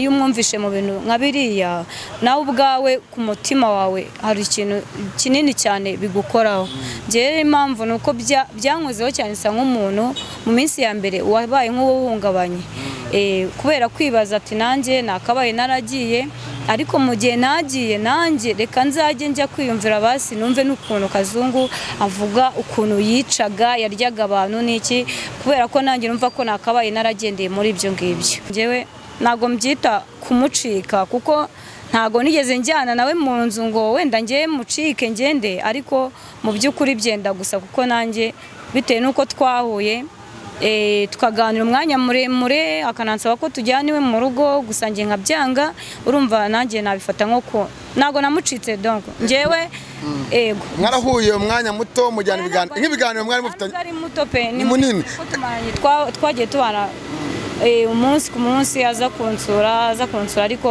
iyo umwumvishe mu bintu nka biriya nawe ubwawe ku mutima wawe hari ikintu kinini cyane bigukoraho rero impamvu ni uko byankozeho cyane isa nk'umuntu mu minsi ya mbere wabaye nk'uwuhungabanye kubera kwibaza ati nanjye nakabaye naragiye ariko mu gihe nagiye nanjye reka nzajye njya kwiyumvira basi numve n'ukuntu kazungu avuga ukuntu yicaga yaryaga abantu n'iki kubera ko nanjye numva ko nakabaye naragendeye muri ibyo ngibyo ngewe ntabwo mbyita kumucika kuko ntabwo nigeze njyana nawe mu nzu ngo wenda ngewe mucike ngende ariko mu by'ukuri byenda gusa kuko nanjye bitewe n'uko twahuye tukaganira umwanya muremure akanansaba ko tujyana iwe mu rugo gusa njye nkabyanga urumva nanjye nabifata nko ntabwo namucitse donko ngewe ego mwarahuye umwanya muto mujyana ibiganiro nk'ibiganiro mwari mufitanye ari muto pe ni munini twagiye tubana umunsi ku munsi aza kunsura aza kunsura ariko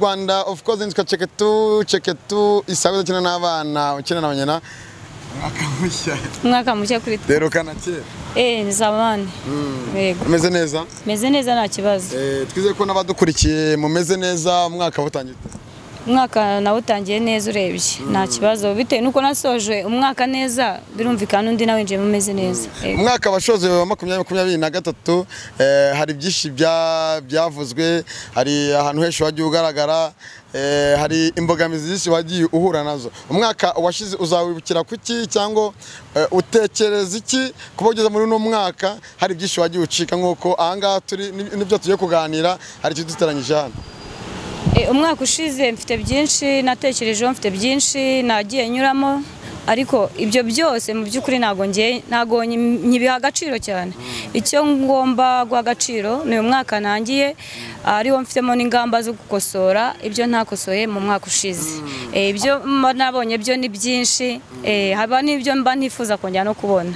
rwanda of course nitwa ceketu ceketu isago ukina n'abana ukina na banyina umwaka mushya umwaka mushya kuri twe rero kanakera eee nzabane yego umeze neza meze neza nta kibazo Eh, twizeye ko n'abadukurikiye mumeze neza umwaka watangiye ute? umwaka nawe utangiye neza urebye nta kibazo bitewe n'uko nasoje umwaka neza birumvikana undi nawe winjiyemo umeze neza Yego. umwaka washoje wa makumyabiri makumyabiri na gatatu eh, hari byinshi bya- byavuzwe hari ahantu henshi wagiye ugaragara eh, hari imbogamizi nyinshi wagiye uhura nazo umwaka washize uzawibukira ku ki cyangwa eh, utekereza iki kuba ugeze muri uno mwaka hari byinshi wagiye ucika nk'uko ahangaha turi ni- nibyo tugiye kuganira hari icyo duteranyije hano Eh, umwaka ushize mfite byinshi natekerejeho mfite byinshi nagiye nyuramo ariko ibyo byose mu by'ukuri ntabwo ngiye ntabwo nyi- nyibiha agaciro cyane icyo ngomba guha agaciro ni uyu mwaka nangiye ariwo mfitemo n'ingamba zo gukosora ibyo ntakosoye mu mwaka ushize Eh, ibyo mba nabonye byo ni byinshi eh, haba n'ibyo mba ntifuza kongera no kubona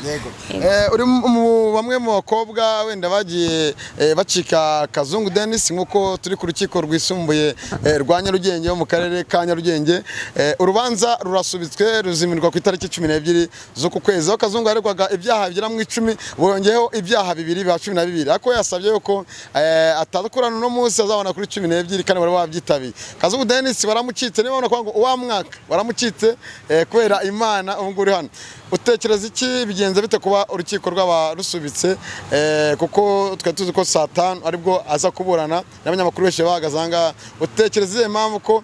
Eh, uri mu- mu- bamwe mu bakobwa wenda bagiye eh, bacika kazungu denis nk'uko turi ku rukiko rwisumbuye eh, rwa nyarugenge wo mu karere ka nyarugenge Eh, urubanza rurasubitswe ruzimirwa ku itariki cumi n'ebyiri z'uku kwezi aho kazungu yaregwaga ibyaha bigera mu icumi bongeyeho ibyaha bibiri biba cumi na bibiri ariko we yasabye yuko eh, atakurana uno munsi azabona kuri cumi n'ebyiri kandi bari babyitabiye kazungu denis baramucitse niba babona ngo uwa mwaka baramucitse eh, kubera imana ubu ngubu uri hano utekereza iki bigenze bite kuba urukiko rwaba rusubitse eh, kuko twari tuzi ko saa tanu aribwo aza kuburana n'abanyamakuru benshi bahagaze ahangaha utekereza izihe mpamvu ko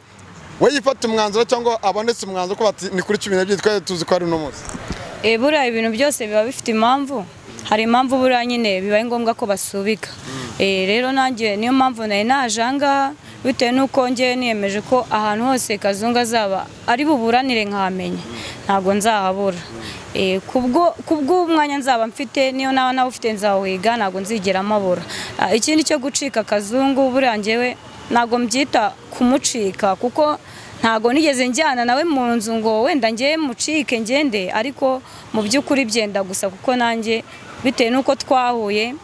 we yifata umwanzuro cyangwa abonetse umwanzuro ko bati ni kuri cumi n'ebyiri twari tuzi ko ari uno munsi Eh, buriya ibintu byose biba bifite impamvu hari impamvu buriya nyine bibaye ngombwa ko basubika Eh, rero nanjye niyo mpamvu nari naje ahangaha bitewe n'uko ngewe niyemeje ko ahantu hose kazungu azaba ari buburanire nkahamenye ntabwo nzahabura Eh, kubwo kubw'umwanya nzaba mfite niyo naba nawe ufite nzawiga ntabwo nzigera mabura Ah, ikindi cyo gucika kazungu buriya ngewe ntabwo mbyita kumucika kuko ntabwo nigeze njyana nawe mu nzu ngo wenda ngewe mucike ngende ariko mu by'ukuri byenda gusa kuko nanjye bitewe n'uko twahuye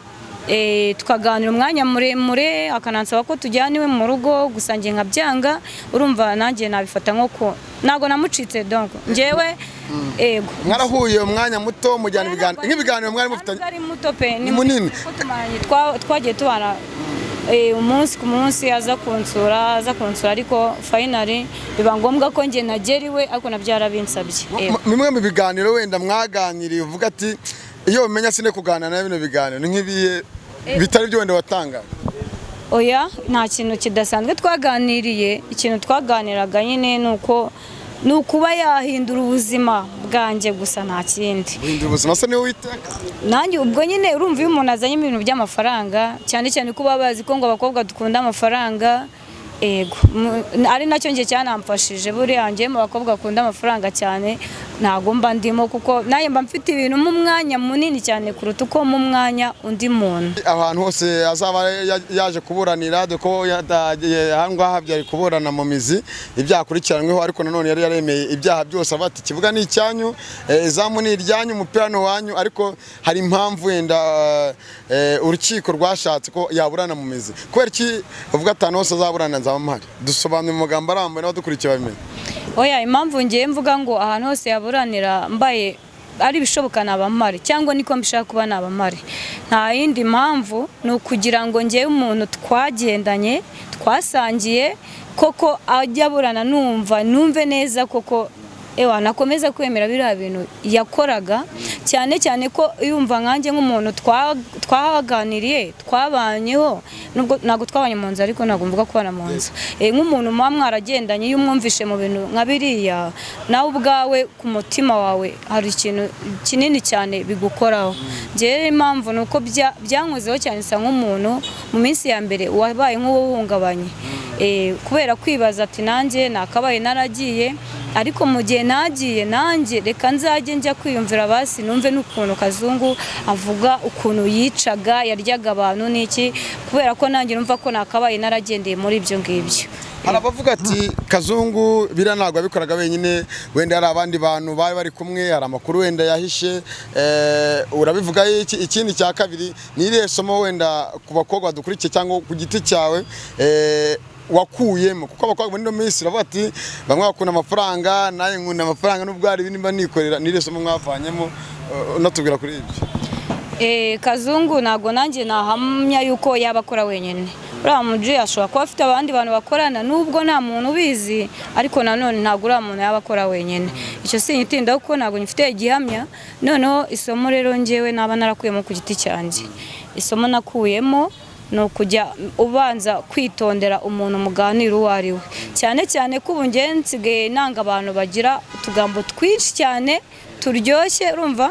eh, tukaganira umwanya muremure akanansaba ko tujyana iwe mu rugo gusa njye nkabyanga urumva nanjye nabifata nko ku ntabwo namucitse donko ngewe ego mwarahuye umwanya muto mujyana ibiganiro nk'ibiganiro mwari mufitanye ari muto pe Ni munini. twagiye tubana eh, umunsi ku munsi aza kunsura aza kunsura ariko finally biba ngombwa ko njye nageriwe ariko nabyo yarabinsabye Eh, M- bimwe mu biganiro wenda mwaganiriye uvuga ati iyo umenya sine kuganira na bino biganiro ni nk'ibihe bitari byo wenda watangaje oya nta kintu kidasanzwe twaganiriye ikintu twaganiraga nyine ni uko ni ukuba yahindura ubuzima bwanjye gusa nta kindi guhindura ubuzima se niwe witeka nanjye ubwo nyine urumva iyo umuntu azanye ibintu by'amafaranga cyane cyane ko baba bazi ko ngo abakobwa dukunda amafaranga ego mu- ari nacyo njye cyanamfashije buriya njye mu bakobwa akunda amafaranga cyane ntabwo mba ndimo kuko nanjye mba mfite ibintu mu mwanya munini cyane kuruta uko mu mwanya undi muntu ahantu hose azaba ya- yaje kuburanira dore ko yatagiye aha ngaha byari kuburana mu mizi ibyaha akurikiranyweho ariko nanone yari yaremeye ibyaha byose avuga ati ikibuga ni icyanyu eh, izamu ni iryanyu umupira ni uwanyu ariko hari impamvu wenda eh, urukiko rwashatse ko yaburana mu mizi kubera iki uvuga ati ahantu hose azaburana nzaba mpari dusobanura mu magambo arambuye n'abadukurikiye babimenye oya impamvu ngiye mvuga ngo ahantu hose yaburanira mbaye ari ibishoboka ni abamare cyangwa niko mbishaka kuba ni abamare nta yindi mpamvu ni ukugira ngo ngewe umuntu twagendanye twasangiye koko ajya aburana numva numve neza koko ewa nakomeza kwemera biriya bintu yakoraga cyane cyane ko yumva nkanjye nk'umuntu twa- twaganiriye twabanyeho nubwo ntabwo twabanye mu nzu ariko ntabwo mvuga kubana mu nzu Eh, nk'umuntu muba mwaragendanye iyo umwumvishe mu bintu nka biriya nawe ubwawe ku mutima wawe hari ikintu kinini cyane bigukoraho njyewe impamvu ni uko bya- byankozeho cyane isa nk'umuntu mu minsi ya mbere wabaye nk'uwuhungabanye Eh, kubera kwibaza ati nanjye nakabaye naragiye ariko mu gihe nagiye nanjye reka nzajye njya kwiyumvira basi numve n'ukuntu kazungu avuga ukuntu yicaga yaryaga abantu n'iki kubera ko nanjye numva ko nakabaye naragendeye muri ibyo ngibyo hari abavuga ati kazungu biriya ntabwo yabikoraga wenyine wenda hari abandi bantu bari bari kumwe hari amakuru wenda yahishe eh, urabivuga iki ikindi cya kabiri ni irihe somo wenda ku bakobwa badukurikiye cyangwa ku giti cyawe eh, wakuyemo kuko abakobwa muri ino minsi uravuga ati bamwe bakunda amafaranga nawe nkunda amafaranga nubwo hari ibindi mba nikorera ni irihe somo mwavanyemo eh, unatubwira kuri ibyo Eh, kazungu ntabwo nanjye nahamya yuko yaba akora wenyine uriya muji ashobora kuba afite abandi bantu bakorana nubwo nta muntu ubizi ariko nanone ntabwo uriya muntu yaba akora wenyine icyo sinyitindaho kuko ntabwo ngifite igihamya noneho isomo rero ngewe naba narakuyemo ku giti cyanjye isomo nakuyemo ni ukujya ubanza kwitondera umuntu muganira uwo ari we cyane cyane ko ubu njyewe nsigaye nanga abantu bagira utugambo twinshi cyane turyoshye urumva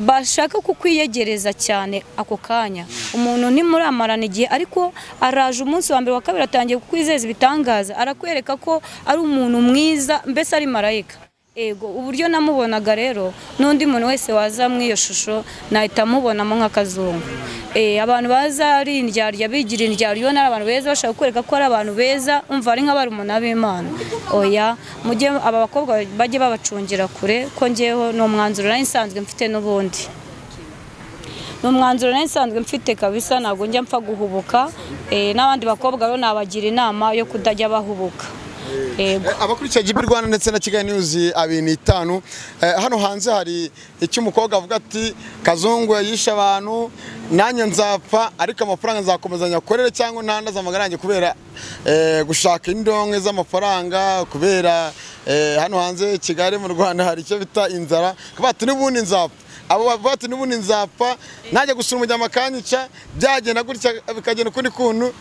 bashaka kukwiyegereza cyane ako kanya umuntu ntimuramarana igihe ariko araje umunsi wa mbere wa kabiri atangiye kukwizeza ibitangaza arakwereka ko ari umuntu mwiza mbese ari marayika ego uburyo namubonaga rero n'undi muntu wese waza muri iyo shusho nahita amubonamo nk'akazungu Eh, abantu baza ari indyarya bigira indyarya ubona ari abantu beza bashaka kwereka ko ari abantu beza umva ari nk'abarumuna b'imana oya mujye aba bakobwa bajye babacungira kure ko ngeweho ni umwanzuro nari nsanzwe mfite n'ubundi ni umwanzuro nari nsanzwe mfite kabisa ntabwo njya mpfa guhubuka Eh, n'abandi bakobwa rero nabagira inama yo kutajya bahubuka ego Eh, abakurikiye Jibi Rwanda ndetse na Kigali News abiri n'itanu eh, hano hanze hari icyo umukobwa avuga ati kazungu yishe abantu nanjye nzapfa ariko amafaranga nzakomeza nyakorere cyangwa ntandaze amagara yanjye kubera eh, gushaka indonke z'amafaranga kubera eh, hano hanze Kigali mu Rwanda hari icyo bita inzara Akavuga ati n'ubundi nzapfa abo bavuga ati n'ubundi nzapfa najya gusura umujyama akanyica byagenda gutya bikagenda ukundi kuntu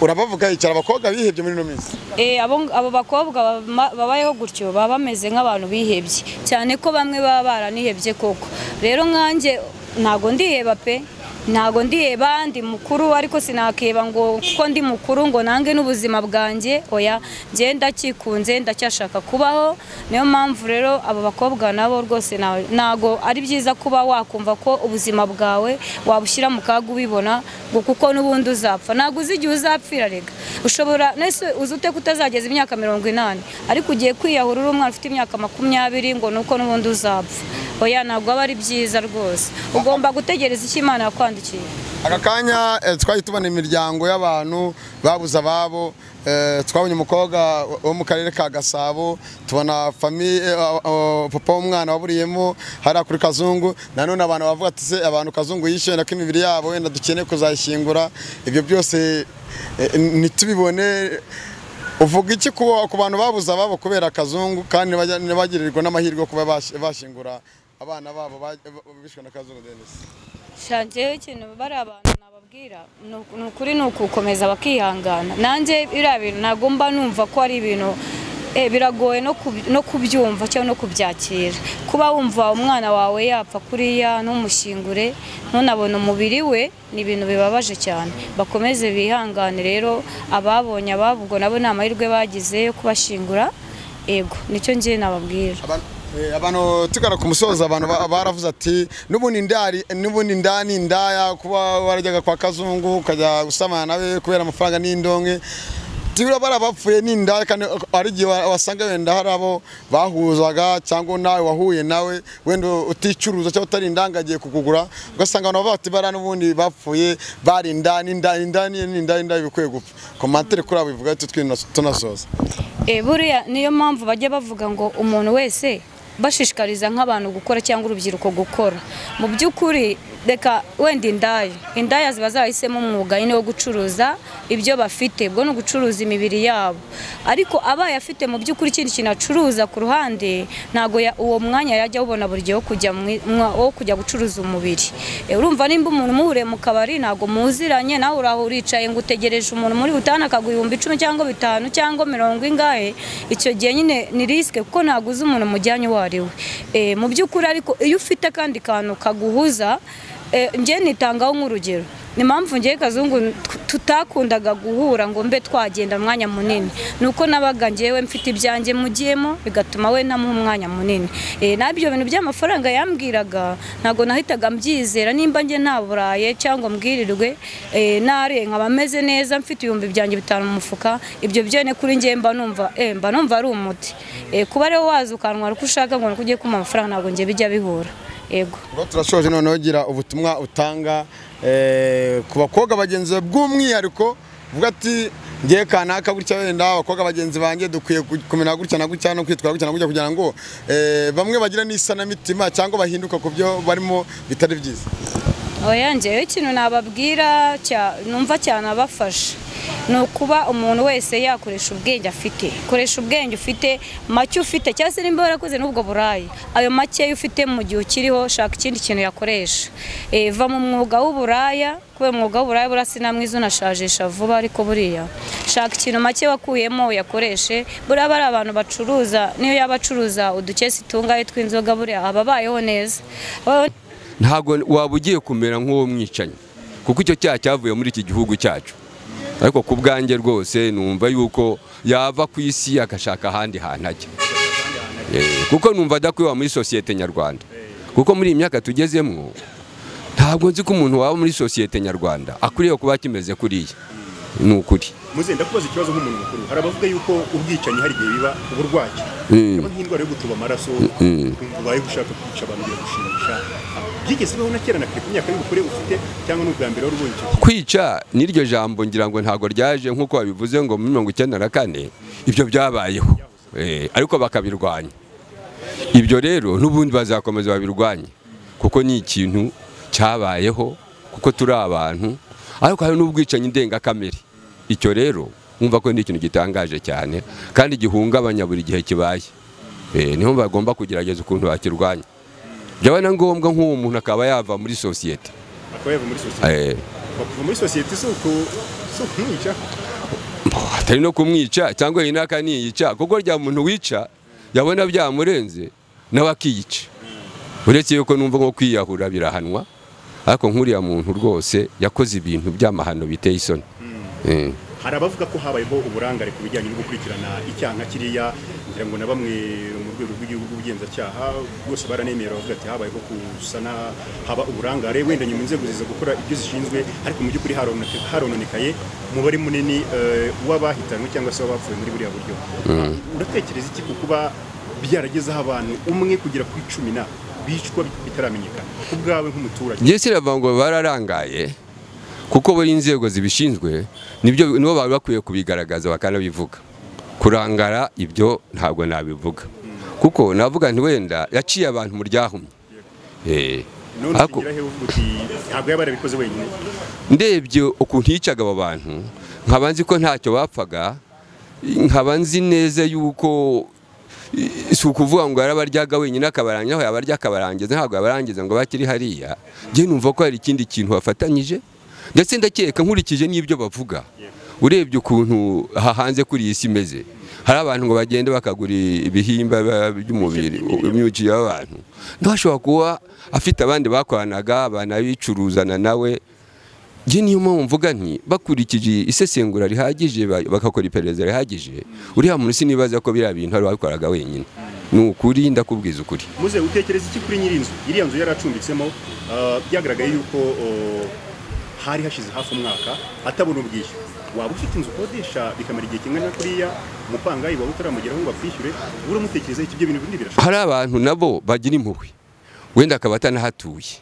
urabavuga yicara abakobwa bihebye muri ino minsi Eh, abo abo bakobwa bama- babayeho gutyo baba bameze nk'abantu bihebye cyane ko bamwe baba baranihebye koko rero nkanjye ntago ndiheba pe ntago ndiheba ndi mukuru ariko sinakiheba ngo kuko ndi mukuru ngo nange n'ubuzima bwanjye oya njye ndakikunze ndacyashaka kubaho niyo mpamvu rero abo bakobwa nabo rwose na- ntago ari byiza kuba wakumva ko ubuzima bwawe wabushyira mu kaga ubibona ngo kuko n'ubundi uzapfa ntabwo uzi igihe uzapfira rega ushobora nese uzi ute kutazageza imyaka mirongo inani ariko ugiye kwiyahura uri umwana ufite imyaka makumyabiri ngo nuko n'ubundi uzapfa oya ntabwo aba ari byiza rwose ugomba gutegereza icyo imana yakwandikiye aka kanya eh, twahita tubona imiryango y'abantu babuze ababo eh, twabonye umukobwa wo mu karere ka gasabo tubona famiye papa w'umwana waburiyemo hariya kuri kazungu nanone abantu bavuga ati se abantu kazungu yishyura ko imibiri yabo wenda dukeneye kuzayishyingura ibyo byose eh, ntitubibone uvuga iki ku ku bantu babuze ababo kubera akazungu kandi ntibajya- ntibagirirwa n'amahirwe yo kuba bash- bashingura abana babo baj- bishwe na kazungu Denis shanjeho ikintu bari abantu nababwira ni uku- ni ukuri ni ukukomeza bakihangana nanjye biriya bintu ntabwo mba numva ko ari ibintu eh, biragoye no kub- no kubyumva cyangwa no kubyakira kuba wumva umwana wawe yapfa kuriya ntumushingure ntunabone umubiri we ni ibintu bibabaje cyane bakomeze bihangane rero ababonye ababo ubwo nabo ni amahirwe bagize yo kubashingura ego nicyo njye nababwira Abantu- eh, abantu tugana ku musozo abantu ba- baravuze ati n'ubundi ndari n'ubundi ndani ndaya kuba warajyaga kwa kazungu ukajya gusamana nawe kubera amafaranga n'indonke tibura bari abapfuye n'indaya kandi hari igihe wa- wasanga wenda hari abo bahuzaga cyangwa nawe wahuye nawe wenda uticuruza cyangwa utari indanga agiye kukugura ugasanga abantu bavuga bati bara n'ubundi bapfuye bari indani indani indani indani indani bikwiye gupfa komantere kuri abo bivuga ati twina- tunasoza Eh, buriya niyo mpamvu bajya bavuga ngo umuntu wese bashishikariza nk'abantu gukora cyangwa urubyiruko gukora mu by'ukuri reka wenda indaya indaya ziba zarahisemo umwuga nyine wo gucuruza ibyo bafite ubwo ni ugucuruza imibiri yabo ariko abaye afite mu by'ukuri ikindi kintu acuruza ku ruhande ntabwo ya- uwo mwanya yajya awubona buri gihe wo kujya mwi- mwa- wo kujya gucuruza umubiri Eh, urumva nimba umuntu umuhuriye mu kabari ntabwo muziranye nawe uraho uricaye ngo utegereje umuntu muri butane akaguha ibihumbi icumi cyangwa bitanu cyangwa mirongo ingahe icyo gihe nyine ni risike kuko ntabwo uzi umuntu mujyanye uwo ari we Eh, mu by'ukuri ariko iyo ufite akandi kantu kaguhuza eh, njye nitangaho nk'urugero ni mpamvu ngewe kazungu t- tutakundaga guhura ngo mbe twagenda umwanya munini ni uko nabaga ngewe mfite ibyanjye mugiyemo bigatuma we ntamuha umwanya munini Eh, n'ibyo bintu by'amafaranga yambwiraga ntabwo nahitaga mbyizera nimba njye ntaburaye cyangwa mbwirirwe eh, nare nkaba meze neza mfite ibihumbi byanjye bitanu mu mufuka ibyo byone kuri ngewe mba numva eh, mba numva ari umuti Eh, kuba rero waza ukantwara uko ushaka ngo nuko ugiye kumpa amafaranga ntabwo njye bijya bihura yego Ubwo turashoje noneho gira ubutumwa utanga eh, ku bakobwa bagenzi bawe bw'umwihariko uvuga ati ngiye kanaka gutya wenda abakobwa bagenzi banjye dukwiye ku- kumera gutya na gutya no kwitwara gutya na gutya kugira ngo eh, bamwe bagira n'isanamitima cyangwa bahinduka ku byo barimo bitari byiza oya njyewe ikintu nababwira cya- numva cyanabafasha ni ukuba umuntu wese yakoresha ubwenge afite koresha ubwenge ufite make ufite cyangwa se nimba warakoze n'ubwo burayi ayo makeya ufite mu gihe ukiriho shaka ikindi kintu yakoresha Eh, va mu mwuga w'uburaya kubera umwuga w'uburaya buriya sinamwiza unashajesha vuba ariko buriya shaka ikintu make wakuyemo uyakoreshe buriya bari abantu bacuruza niyo yaba acuruza uducesi tungaye tw'inzoga buriya aba abayeho neza Abayeho ntabwo waba ugiye kumera nk'uwo mwicanyi kuko icyo cyaha cyavuye muri iki gihugu cyacu ariko ku bwanjye rwose numva yuko yava ku isi agashaka ahandi hantu ajya Eh, kuko numva adakwiba muri sosiyete nyarwanda kuko muri iyi myaka tugezemo ntabwo nzi ko umuntu waba muri sosiyete nyarwanda akwiriye kuba kimeze kuriya ni ukuri muze ndakubaza ikibazo nk'umuntu mukuru hari abavuga yuko ubwicanyi hari igihe biba uburwayi Mm. yaba nk'indwara yo gutuba amaraso ukumva ubaye ushaka kwica abantu biragushimisha byigeze bibaho na kera na kare ku myaka y'ubukure ufite cyangwa n'ubwa mbere wari ubonye icyo kintu kwica n'iryo jambo ngira ngo ntabwo ryaje nk'uko babivuze ngo muri mirongo icyenda na kane ibyo byabayeho Eh, ariko bakabirwanya ibyo rero n'ubundi bazakomeza babirwanye kuko ni ikintu cyabayeho kuko turi abantu ariko hari n'ubwicanyi ndengakamere icyo rero wumva ko ni ikintu gitangaje cyane kandi gihungabanya buri gihe kibaye Eh, niho bagomba kugerageza ukuntu bakirwanya byaba na ngombwa nk'uwo muntu akaba yava muri sosiyete akaba yava muri sosiyete Eh, kuva muri sosiyete si uku si ukumwica atari no kumwica cyangwa iyi naka niyica kuko rya muntu wica yabona byamurenze nawe akiyica uretse yuko numva nko kwiyahura birahanwa ariko nk'uriya muntu rwose yakoze ibintu by'amahano biteye isoni Eh. hari abavuga ko habayeho uburangare ku bijyanye no gukurikirana icyaha nka kiriya ngira ngo na bamwe mu rwego rw'igihugu rw'ubugenzacyaha bose baranemera bavuga ati habayeho gusana haba uburangare wenda nyuma inzego ziza gukora ibyo zishinzwe ariko mu by'ukuri haronone- harononekaye umubare munini eh, w'abahitanwe cyangwa se w'abapfuye muri buriya buryo uratekereza iki ku kuba byaragezeho abantu umwe kugera ku icumi na bicwa bitaramenyekana ku bwawe nk'umuturage njye sinavuga ngo bararangaye kuko buri inzego zibishinzwe nibyo nibo bari bakwiye kubigaragaza bakanabivuga kurangara ibyo ntabwo nabivuga kuko navuga nti wenda yaciye abantu mu ryahumye Eh. none Ariko- ugira hehe uvuga uti ntabwo yaba yarabikoze wenyine ndebye ukuntu yicaga abo bantu nkaba nzi ko ntacyo bapfaga nkaba nzi neza yuko si ukuvuga ngo yarabaryaga wenyine akabarangiza aho yabarya akabarangiza ntabwo yabarangiza ngo bakiri hariya njye numva ko hari ikindi kintu bafatanyije ndetse ndakeka nkurikije n'ibyo bavuga urebye ukuntu aha hanze kuri iyi si imeze hari abantu ngo bagende bakagura ibihimba ba- by'umubiri imyuki y'abantu ntashobora kuba afite abandi bakoranaga banabicuruzana nawe njye niyo mpamvu mvuga nti bakurikije isesengura rihagije ba- bagakora iperereza rihagije uriya muntu sinibaza ko biriya bintu wari wabikoraga wenyine ni ukuri ndakubwiza ukuri muze utekereza iki kuri nyiri inzu iriya nzu yaracumbitsemo ah, byagaragaye yuko oh, hari hashize hafi umwaka atabona ubwishyu waba ufite inzu ukodesha bikamara igihe kingana na kuriya umupangayi waba utaramugeraho ngo bakwishyure ubura mutekereza ibyo bintu bindi birashoboka hari abantu nabo bagira impuhwe wenda akaba atanahatuye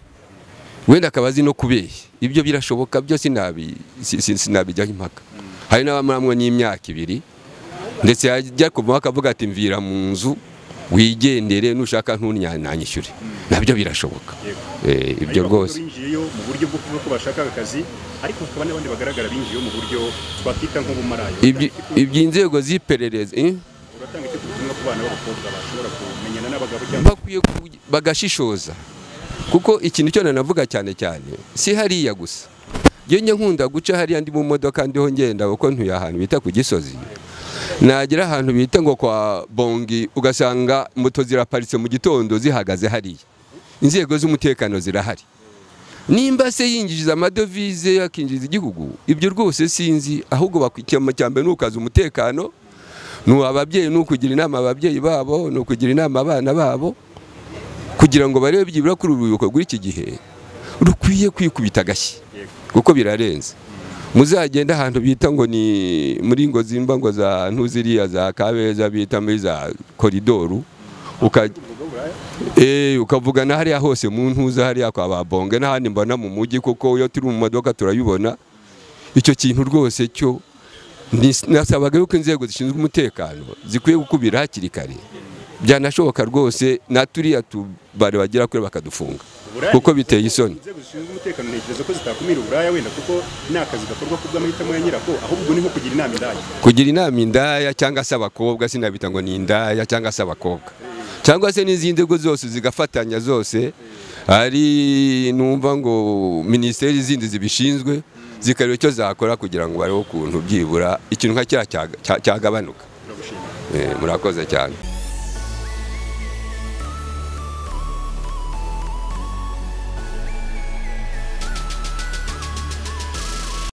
wenda akaba azi no kubeshya ibyo birashoboka byo sinabi- si- si- sinabijyaho impaka hari n'abamuramwo n'imyaka ibiri ndetse yajya kuvaho akavuga ati mvira mu nzu wigendere nushaka ntunyanyishyure nabyo birashoboka Eh, ibyo Hari abakobwa rwose binjiyeyo mu buryo bwo kuvuga ko bashaka akazi ariko hakaba n'abandi bagaragara binjiyeyo mu buryo twakwita nk'ubumarayo Ibyi- iby'inzego z'iperereza eh? uratanga icyo ubutumwa ku bana b'abakobwa bashobora kumenyana n'abagabo cyangwa bakwiye ku- bagashishoza kuko ikintu cyo nanavuga cyane cyane si hariya gusa njye njye nkunda guca hariya ndi mu modoka ndiho ngenda kuko ntuye ahantu bita ku gisozi nagera ahantu bita ngo kwa bongi ugasanga moto ziraparitse mu gitondo zihagaze hariya inzego z'umutekano zirahari nimba se yinjiriza amadovize akinjiriza igihugu ibyo rwose sinzi ahubwo bakwikiye cya mbere ni ukaza umutekano ni ababyeyi ni ukugira inama ababyeyi babo ni ukugira inama abana babo kugira ngo barebe byibura kuri uru rubyiruko rw'iki gihe rukwiye kwikubita agashyi kuko birarenze muzagenda ahantu bita ngo ni muri ngo zimba ngo za ntuziriya za kabeza bita muri za koridoru uka- Eh, ukavugana hariya hose mu ntuza hariya kwa babonge n'ahandi mbona mu mujyi kuko iyo turi mu modoka turabibona icyo kintu rwose cyo ni- nasabaga yuko inzego zishinzwe umutekano zikwiye gukubira hakiri kare byanashoboka rwose naturiya tubare bagera kure bakadufunga uburaya kuko biteye isoni inzego zishinzwe umutekano ntekereza ko zitakumira uburaya wenda kuko ni akazi gakorwa ku bw'amahitamo ya nyirako ahubwo ni nko kugira inama indaya kugira inama indaya cyangwa se abakobwa sinabita ngo ni indaya cyangwa se abakobwa cyangwa se n'izindi ngo zose zigafatanya zose hari numva ngo minisiteri zindi zibishinzwe zikareba icyo zakora kugira ngo bareho ukuntu byibura ikintu nka kiriya cya- cya- cyagabanuka Eh, murakoze cyane